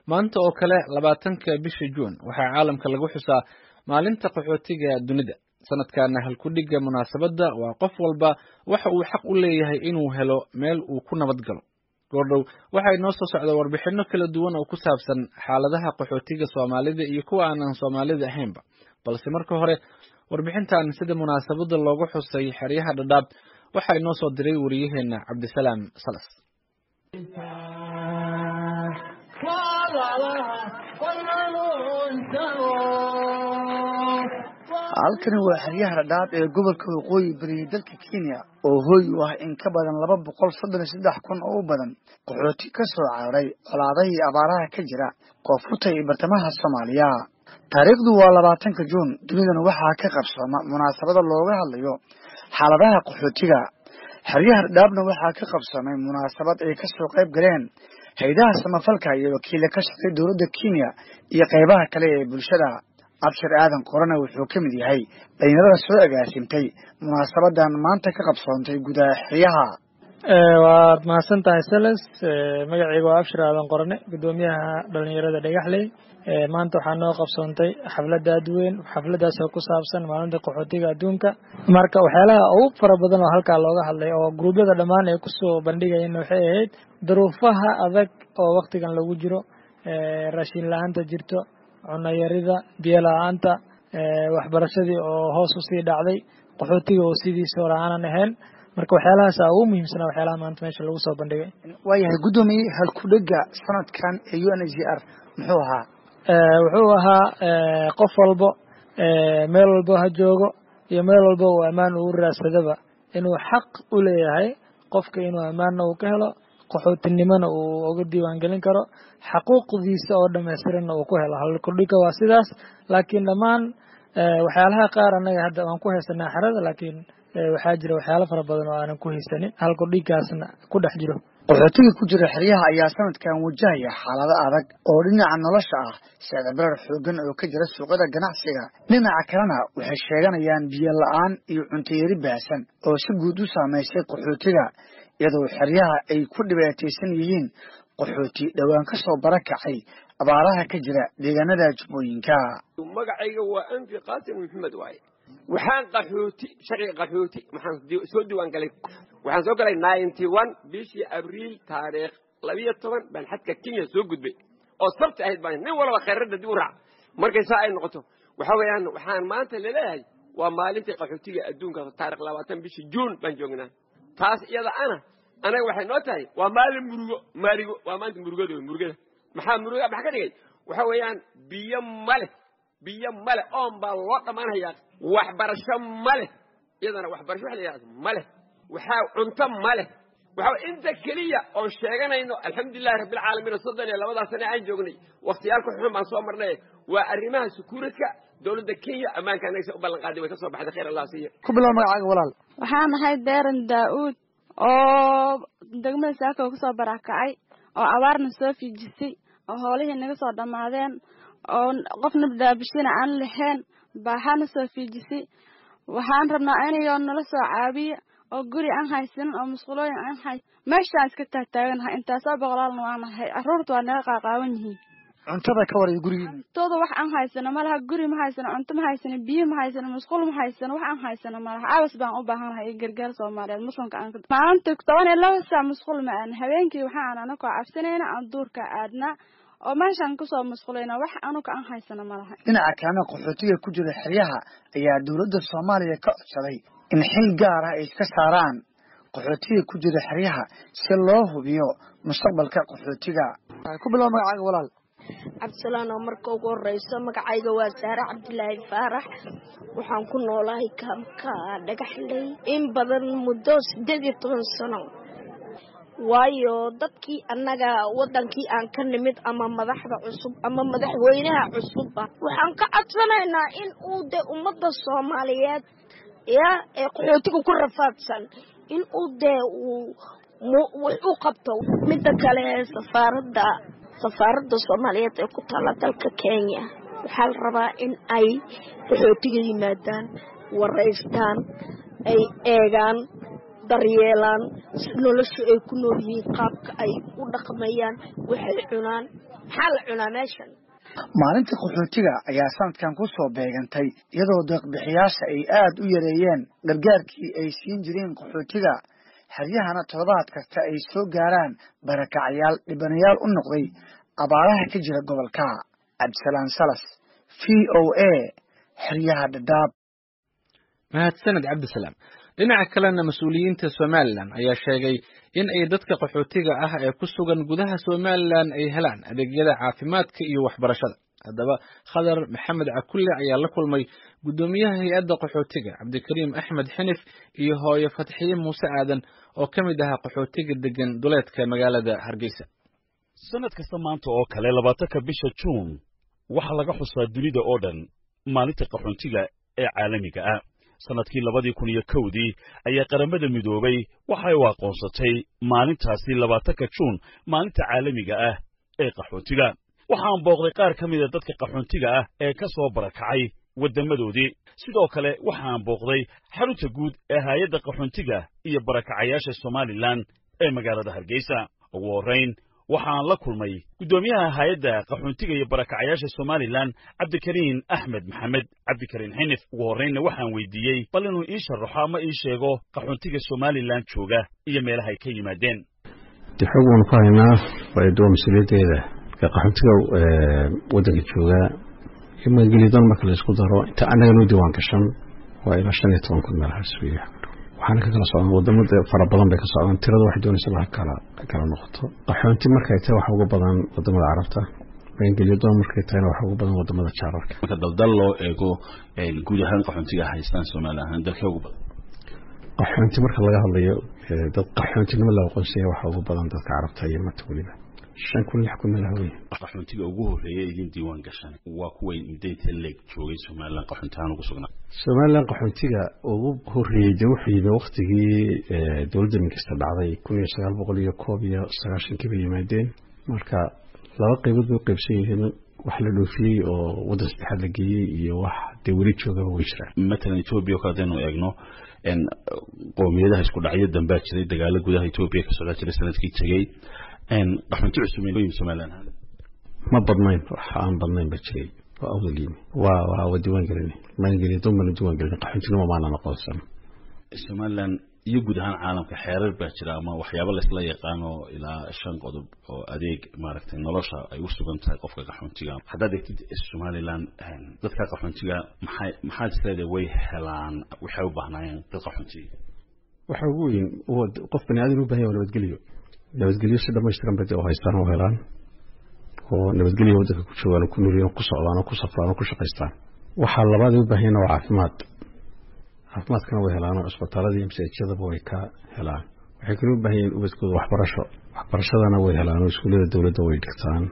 maanta oo kale labaatanka bisha juun waxaa caalamka lagu xusaa maalinta qaxootiga dunida sanadkana halkudhigga munaasabadda waa qof walba waxa uu xaq u leeyahay inuu helo meel uu ku nabad galo goordhow waxaa inoo soo socda warbixino kala duwan oo ku saabsan xaaladaha qaxootiga soomaalida iyo kuwa aanan soomaalida ahaynba balse marka hore warbixintan sida munaasabadda loogu xusay xeryaha dhadhaab waxaa inoo soo diray wariyaheena cabdisalaam salas halkani waa xeryaha dhadhaab ee gobolka waqooyi bariya dalka kenya oo hooy u ah in ka badan laba boqol soddon iyo saddex kun oo u badan qaxooti ka soo cararay colaadaha iyo abaaraha ka jira koonfurta iyo bartamaha soomaaliya taariikhdu waa labaatanka juun dunidana waxaa ka qabsooma munaasabada looga hadlayo xaaladaha qaxootiga xeryaha dhadhaabna waxaa ka qabsoomay munaasabad ay kasoo qayb galeen hay-adaha samafalka iyo wakiila ka shaqay dowladda kenya iyo qaybaha kale ee bulshada abshir aadan qorana wuxuu ka mid yahay dhalinyarada soo agaasimtay munaasabadan maanta ka qabsoontay gudaha xeryaha waad mahadsan tahay seles magacayga waa abshir aadan qorane guddoomiyaha dhalinyarada dhagaxley maanta waxaa noo qabsoontay xafladda adweyn xafladdaas oo ku saabsan maalinta qaxootiga adduunka marka waxyaalaha ugu fara badan oo halkaa looga hadlay oo gruubyada dhammaan ay kusoo bandhigayeen waxay ahayd duruufaha adag oo waktigan lagu jiro raashin la-aanta jirto cunayarida biyo la-aanta waxbarashadii oo hoos usii dhacday qaxootiga oo sidiisa hore aanan ahayn marka waxyaalahaasa ugu muhiimsanaa waxyaalaha maanta meesha lagu soo bandhigay waayahay guddoomiye halkudhega sanadkan ee u n h r muxuu ahaa wuxuu ahaa qof walbo meel walbo ha joogo iyo meel walbo uu ammaan ugu raadsadaba inuu xaq u leeyahay qofka inuu ammaanna uu ka helo qaxootinimona uu uga diiwaangelin karo xaquuqdiisa oo dhamaystiranna uu ku helo halkudhiga waa sidaas laakiin dhammaan waxyaalaha qaar annaga hadda waan ku haysanaa xerada laakiin waxaa jira waxyaalo fara badan oo aanan ku haysanin halkudhigaasna ku dhex jiro qaxootiga ku jira xeryaha ayaa sanadkan wajahaya xaalado adag oo dhinaca nolosha ah sicdabarar xoogan oo ka jira suuqyada ganacsiga dhinaca kalena waxay sheeganayaan biyo la-aan iyo cuntayari baahsan oo si guud u saamaysay qaxootiga iyadoo xeryaha ay ku dhibaataysan yihiin qaxooti dhowaan ka soo barakacay abaaraha ka jira deegaanada jubbooyinka magacayga waa anfi qaasim maxamed waaye waxaan qaxooti sharciga qaxooti waxaan soo diiwaan galay waxaan soo galay ninety one bishii abriil taariikh labiyo toban baan xadka kenya soo gudbay oo sabti ahayd baan nin walba khayradda dib u raac markay saa ay noqoto waxa weeyaan waxaan maanta laleeyahay waa maalintii qaxootiga adduunka taarikh labaatan bishii juun baan joognaa taas iyada ana anaga waxay noo tahay waa maalin murugo maarigo waa maanta murugada murugada maxaa muruga maxa ka dhigay waxa weeyaan biyo male biyo male oon baa loo dhammaanhayaa waxbarasho male iyadana waxbarasho waxa la yidhahda male waxaa cunto male waxa inta keliya oon sheeganayno alxamdulilahi rabbilcaalamiin soddon iyo labadaa sane aan joognay wakhtiyaalka xun baan soo marnay waa arrimaha sukuuradka dowladda kenya ammaanka anagsa u ballan qaaday way ka soo baxday khayr allah siiya ku bilow magacaaga walaal waxaan ahay deeran daa-uud oo degmada saaka kusoo barakacay oo abaarna soo fiijisay oo hoolihii naga soo dhammaadeen oo qofna daabishina aan lahayn baaxaana soo fiijisay waxaan rabnaa inayoo nala soo caabiya oo guri aan haysanin oo musqulooyin aan hay meeshaan iska taagtaaganahay intaasoo boqolaalna waa nahay carruurta waa naga qaaqaawan yihiin cuntada ka waraya gurigiina tooda wax aan haysano malaha guri ma haysano cunto ma haysano biyo ma haysano musqul ma haysano wax aan haysano malaha caabas baan u baahanahay iyo gargaar soomaaliyeed muslimka aan maalinta toban iyo laba saac musqul ma aan habeenkii waxaan anakoo cabsanayna aan duurka aadnaa oo meeshaan kusoo musqulayna wax anuga aan haysano malaha dhinaca kalena qaxootiga ku jira xeryaha ayaa dowladda soomaaliya ka codsaday in xil gaar ah ay iska saaraan qaxootiga ku jira xeryaha si loo hubiyo mustaqbalka qaxootiga ku bilow magacaaga walaal cabdisalaan oo marka ugu horeyso magacayga waa saare cabdilaahi faarax waxaan ku noolahay kaamka dhagaxley in badan muddo siddeed iyo toban sano waayo dadkii annaga waddankii aan ka nimid ama madaxda cusub ama madaxweynaha cusubba waxaan ka codsanaynaa in uu de ummadda soomaaliyeed ya ee qaxootiga ku rafaadsan in uu dee uu wax u qabto midda kale safaaradda safaaradda soomaaliyeed ee ku taalla dalka kenya waxaa la rabaa in ay qaxootiga yimaadaan waraystaan ay eegaan daryeelaan nolosha ay ku nool yihiin qaabka ay u dhaqmayaan waxay cunaan maxaa la cunaa meeshan maalinta qaxootiga ayaa sanadkan ku soo beegantay iyadoo deeqbixiyaasha ay aad u yareeyeen gargaarkii ay siin jireen qaxootiga xeryahana toddobaad kasta ay soo gaaraan barakacayaal dhibanayaal u noqday abaaraha ka jira gobolka cabdisalaan salas v o a xeryaha dhadhaab mahadsaned cabdisalaam dhinaca kalena mas-uuliyiinta somalilan ayaa sheegay in ay dadka qaxootiga ah ee ku sugan gudaha somalilan ay helaan adeegyada caafimaadka iyo waxbarashada haddaba khadar maxamed cakulle ayaa la kulmay guddoomiyaha hay-adda qaxootiga cabdikariim axmed xinif iyo hooyo fatxiye muuse aadan oo ka mid ahaa qaxootiga degan duleedka magaalada hargeysa sanad kasta maanta oo kale labaatanka bisha juun waxaa laga xusaa dunida oo dhan maalinta qaxoontiga ee caalamiga ah sannadkii labadii kun iyo kowdii ayaa qaramada midoobay waxay u aqoonsatay maalintaasi labaatanka juun maalinta caalamiga ah ee qaxoontiga waxaan booqday qaar ka mida dadka qaxoontiga ah ee ka soo barakacay waddammadoodii sidoo kale waxaan booqday xarunta guud ee haayadda qaxoontiga iyo barakacayaasha somalilan ee magaalada hargeysa ugu horrayn waxaan la kulmay guddoomiyaha haayadda qaxoontiga iyo barakacayaasha somalilan cabdikariin axmed maxamed cabdikariin xinif ugu horraynna waxaan weydiiyey bal inuu ii sharaxo ama ii sheego qaxoontiga somalilan jooga iyo meelahay ka yimaadeen de xoog waanu ku haynaa waa mas-uuliyaddeeda marka qaxoontiga waddanka joogaa iyo maangeliyadoon marka la isku daro inta annaga noo diiwaan gashan waa ilaa shan iyo toban kun meelahaas wey waxaana ka kala socdaan wadamada fara badan bay ka socdaan tirada waxay doonaysa ha kala ha kala noqoto qaxoonti markay tahay waxa ugu badan wadamada carabta maangeliyadoon markay tahayna waxa ugu badan wadamada jaararka marka daldal loo eego guud ahaan qaxoontiga haystaan soomaali ahaan dalkee ugu badan qaxoonti marka laga hadlayo dad qaxoontinimo la aqoonsaya waxa ugu badan dadka carabta iyo mata weliba shan kun lix kun meelaha wey qaxoontiga ugu horreeya idin diiwaan gashan waa kuway muddayta leeg joogay somalilan qaxoonti ahaan ugu sugnaa somalilan qaxoontiga ugu horreeyey de wuxuu yimi waktigii dowladda minkasta dhacday kun iyo sagaal boqol iyo koob iyo sagaashankii bay yimaadeen marka laba qaybood bay u qaybsan yihiin wax la dhoofiyey oo waddan saddexaad la geeyey iyo wax dee weli joogaba way jiraan matalan etoobiya o kale hadaynu eegno qowmiyadaha isku dhacyo dambaa jiray dagaalo gudaha etoobiya ka socdaa jiray sanadkii tegey qaxoonti cusub somalilan ma badnayn wax aan badnayn ba jiray waa awdal yimi waa waa waa diiwaan gelina maangeliya doon baana diiwaan gelina qaxoontinimo maana aqoonsan somalilan iyo guud ahaan caalamka xeerar baa jira ama waxyaabo laysla yaqaano ilaa shan qodob oo adeeg maaragtay nolosha ay u sugan tahay qofka qaxoontiga haddaad eegtid somalilan dadka qaxoontiga maxay maxaad isleedahay way helaan waxay u baahnaayeen dad qaxoontiga waxa ugu weyn qof bani aadan u baahan yahay nabadgelyo nabadgelyo si dhamaystiran bay oo haystaan oo helaan oo nabadgelyo waddanka ku joogaan oo ku nooliyeen ku socdaan oo ku safraan oo ku shaqaystaan waxaa labaad u baahan waa caafimaad caafimaadkana way helaan oo cisbitaalada iyo masaajidadaba way ka helaan waxay kale u baahan yihiin ubadkooda waxbarasho waxbarashadana way helaan oo iskuullada dowladda way dhigtaan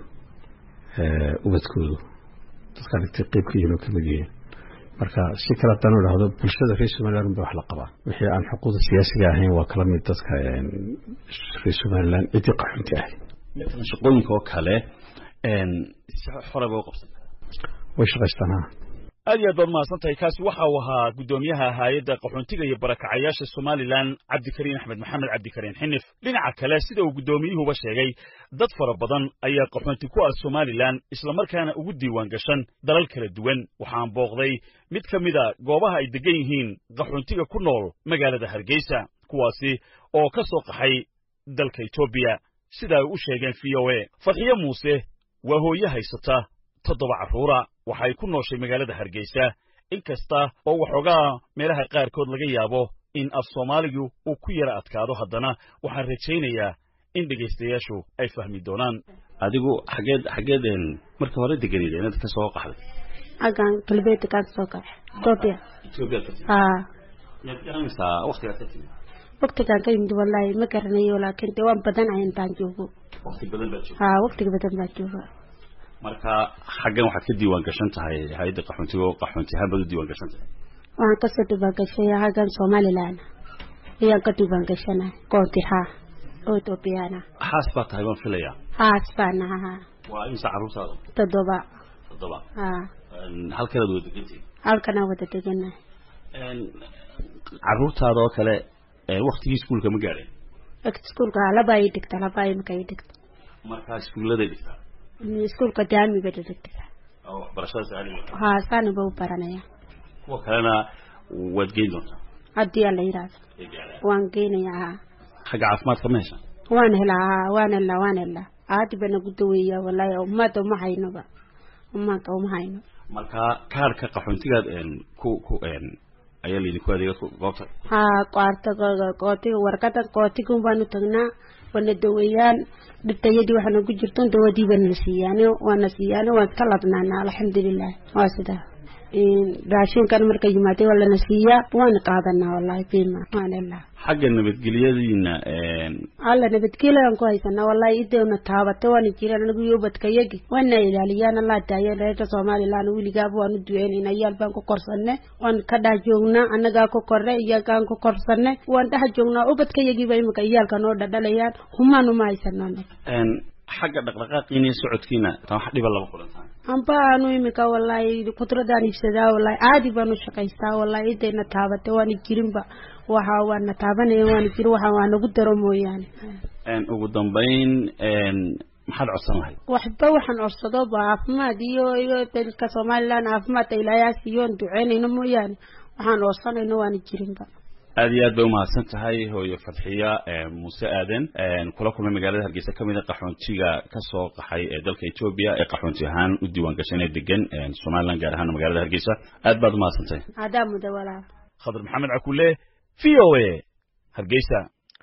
ubadkoodu dadka dhigtay qeyb ka yihiin oo kamid yihiin marka si kale haddaan idhaahdo bulshada reer somaliland ba wax la qabaa wixii aan xuquuqda siyaasiga ahayn waa kala mid dadka reer somaliland ciddii qaxoonti ahay matalan shaqooyinka oo kale xore bay u qabsanta way shaqaystaan ha aad iyo aad baad mahadsan tahay kaasi waxa uu ahaa guddoomiyaha haayadda qaxoontiga iyo barakacayaasha somalilan cabdikariin axmed maxamed cabdikariin xinif dhinaca kale sida uu guddoomiyuhuba sheegay dad fara badan ayaa qaxoonti ku ah somalilan islamarkaana ugu diiwaan gashan dalal kala duwan waxaan booqday mid ka mida goobaha ay deggan yihiin qaxoontiga ku nool magaalada hargeysa kuwaasi oo ka soo qaxay dalka etoobiya sida ay u sheegeen v o a fadxiye muuse waa hooye haysata toddoba carruura waxay ku nooshay magaalada hargeysa in kasta oo waxoogaa meelaha qaarkood laga yaabo in af soomaaligu uu ku yara adkaado haddana waxaan rajaynayaa in dhegaystayaashu ay fahmi doonaan adigu xageed xageed marka hore deganid inaad ka soo qaxday xaggan galbeedka kaan soo kaxay etoobiya etoobiya ka timid haa miyaad garanaysaa waktigaad ka timid waqtigaan ka yimid wallaahi ma garanayo laakiin dee waan badanahay intaan joogo wakti badan baad joogta haa waqtiga badan baa jooga marka xaggan waxaad ka diiwaan gashan tahay hay-adda qaxoontiga oo qaxoonti ahaan baad u diiwaan gashan tahay waxaan kasoo diiwaan gashay xaggan somalilan ayaan ka diiwaan gashanahay koonti haa oo etoobiyaan ah xaas baa tahay baan filayaa haas baan ahaa waa imse carruurtaada toddoba toddoba haa halkanaad wada degantihin halkanaa wada deganahay carruurtaada oo kale waktigii iskuulka ma gaadheen iskuulka laba ay dhigta laba imika ay dhigta markaa iskuulladay dhigtaa iskuulka daamiga dhadhegdega waxbarashadaas caalamiga haa saana ba u baranaya kuwa kalena waad geyn doontaa haddii aan la yidhaahdo waan geynaya haa xagga caafimaadka ma hesha waan helaa haa waan helaa waan helaa aadi baa nagu daweeya wallaahi ummaadda uma haynoba ummaadda uma hayno marka kaarka qaxoontigaad ku ku ayaa laydinku adeega goobta haa qaarta qootiga warqada qootigun baanu tagnaa wana daweeyaan dhibtayadii waxaa nagu jirto dawadii baa nala siiyaane waana siiyaane waan ka ladnaana alxamdulilah waa sidaa raashinkan marka yimaadee waa lana siiyaa waana qaadanaa wallahi bima waan helaa xagga nabadgelyadiina alla nabadgelyan ku haysanaa wallahi idewna taabata waana jiraan anigu yobadkayagi waana ilaaliyaan allah daayo reerka somalilan weligaaba waanu duceynayna iyaal baan ku korsane waan ka dhex joognaa annagaa ku korre iyagaan ku korsane waan dhex joognaa ubadkayagiiba imika iyaalka noo dhadhalayaan humaan uma haysanaa xagga dhaqdhaqaaqiina iyo socodkiina tan wax dhiba laba kulantaan amba aanu imika wallahi kudradaan iibsadaa wallahi caadi baanu shaqaystaa wallahi idayna taabata waana jirinba waxa waana taabanaya waana jirin waxa waa nagu daro mooyaane ugu dambayn maxaad codsan lahayd waxba waxaan codsado ba caafimaad iyo iyo dadka somaliland caafimaadka ilaayaa siiyoon duceynayno mooyaane waxaan codsanayno waana jirinba aad iyo aad bay umahadsan tahay hooyo fadxiya muuse aaden kula kulmay magaalada hargeysa kamid a qaxoontiga kasoo qaxay ee dalka etoobiya ee qaxoonti ahaan u diiwaan gashan ee degan somaliland gaar ahaan magaalada hargeysa aad baad umahadsan tahay adaa muda walaal khadar maxamed cakule v o a hargeysa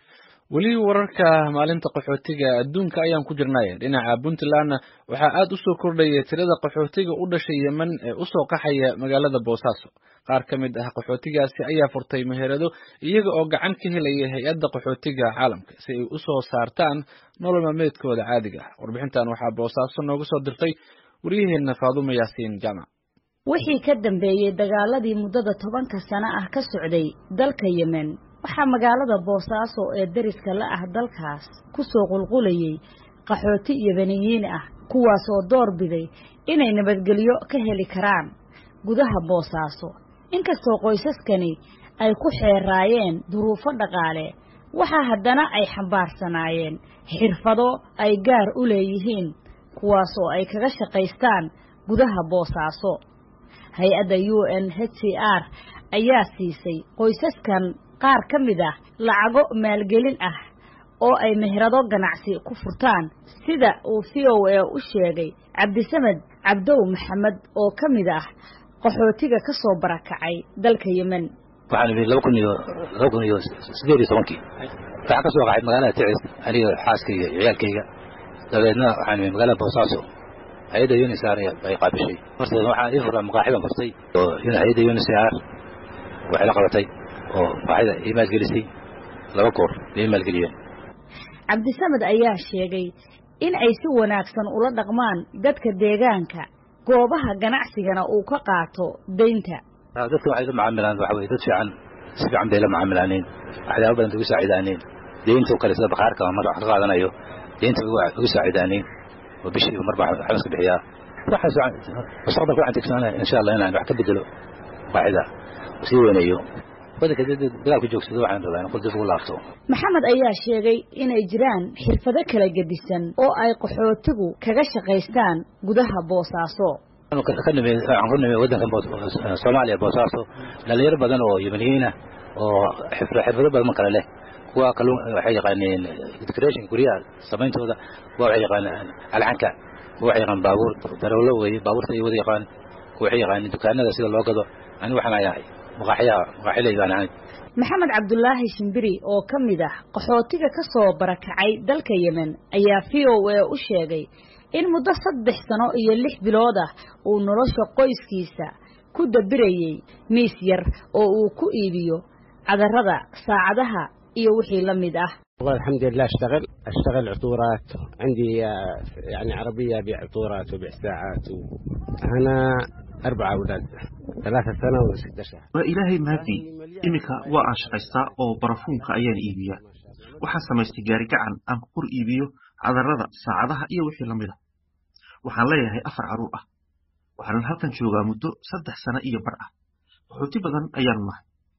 weli wararka maalinta qaxootiga adduunka ayaan ku jirnay dhinaca puntlandna waxaa aad u soo kordhaya tirada qaxootiga u dhashay yemen ee usoo qaxaya magaalada boosaaso qaar ka mid ah qaxootigaasi ayaa furtay meherado iyaga oo gacan ka helaya hay-adda qaxootiga caalamka si ay usoo saartaan nolol maalmeedkooda caadiga ah warbixintan waxaa boosaaso nooga soo dirtay waryaheena faadumo yaasiin jaamac wixii ka dambeeyey dagaaladii muddada tobanka sano ah ka socday dalka yemen waxaa magaalada boosaaso ee deriska la ah dalkaas ku soo qulqulayey qaxooti yemeniyiin ah kuwaas oo door biday inay nabadgelyo ka heli karaan gudaha boosaaso inkastoo qoysaskani ay ku xeeraayeen duruufo dhaqaale waxaa haddana ay xambaarsanaayeen xirfado ay gaar u leeyihiin kuwaas oo ay kaga shaqaystaan gudaha boosaaso hay-adda u n h c r ayaa siisay qoysaskan qaar ka mid ah lacago maalgelin ah oo ay meherado ganacsi ku furtaan sida uu v o a u sheegay cabdisamed cabdow maxamed oo ka mid ah qaxootiga ka soo barakacay dalka yemen waxaan imid laba kun iyo laba kun iyo sideed iyo tobankii waxaan ka soo qaxay magaalada ticis aniga xaaskayga iyo ciyaalkayga dabeedna waxaan imid magaalada boosaaso hay-adda unisar ay qaabishay horteeda waxaan ii furtaa maqaaxidan furtay oo hay-adda unisar waxay la qabatay oo maqaaxida ii maalgelisay laba goor ii maalgeliyeen cabdisamed ayaa sheegay in ay si wanaagsan ula dhaqmaan dadka deegaanka goobaha ganacsigana uu ka qaato deynta dadka waxay la macaamilaan waxa weye dad fiican si fiican bay la macaamilaaneen waxyaaba badan ugu saacidaaneen deynta oo kale sida bakhaarka marka wax ka qaadanayo deynta ugu saacidaaneen oo bishii marba waxbaan iska bixiyaa waxaas mustaqbalka waxaan tigsanaa insha allah inaan wax ka bedelo qaaxida sii weyneeyo wadanka dagaalku joogsado waxaan rabaa in qol dib ugu laabto maxamed ayaa sheegay inay jiraan xirfado kala gedisan oo ay qaxootigu kaga shaqaystaan gudaha boosaaso ka nimi waxaan ku nimi waddankan soomaaliya boosaaso dhalinyaro badan oo yemeniyiina oo xirfado badan kale leh kuwa kalluun waxay yaqaaneen decoration guryaha samayntooda kuwa waxay yaqaaneen alcanka kuwa waxay yaqaan baabuur darawlo weeye baabuurta ay wada yaqaan kuwa waxay yaqaaneen dukaanada sida loo gado ani waxaan ayahay maqaaxiyaha maqaaxilay baan ahay maxamed cabdulaahi shimbiri oo ka mid ah qaxootiga ka soo barakacay dalka yemen ayaa v o a u sheegay in muddo saddex sano iyo lix bilood ah uu nolosha qoyskiisa ku dabirayey miis yar oo uu ku iibiyo cadarada saacadaha iyo wixii la mid ah والله الحمد لله اشتغل اشتغل عطورات عندي يعني عربيه ابيع عطورات وبيع ساعات و... انا اربع اولاد ثلاثة سنة وستة شهر waa ilaahay mahadii iminka waa aan shaqaystaa oo barafuunka ayaan iibiyaa waxaan samaystay gaari gacan aan ku kor iibiyo cadarada saacadaha iyo wixii lamid a waxaan leeyahay afar carruur ah waxaanan halkan joogaa muddo saddex sano iyo bar ah qaxooti badan ayaanu nahay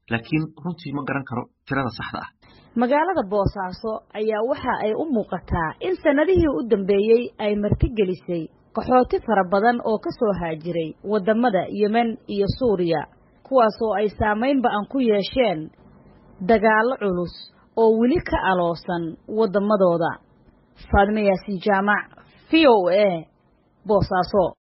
laakiin runtii ma garan karo tirada saxda ah magaalada boosaaso ayaa waxa ay u muuqataa in sannadihii u dambeeyey ay martigelisay qaxooti fara badan oo ka soo haajiray waddamada yemen iyo suuriya kuwaasoo ay saamayn ba'an ku yeesheen dagaallo culus oo weli ka aloosan waddamadooda faadme yaasiin jaamac v o a boosaaso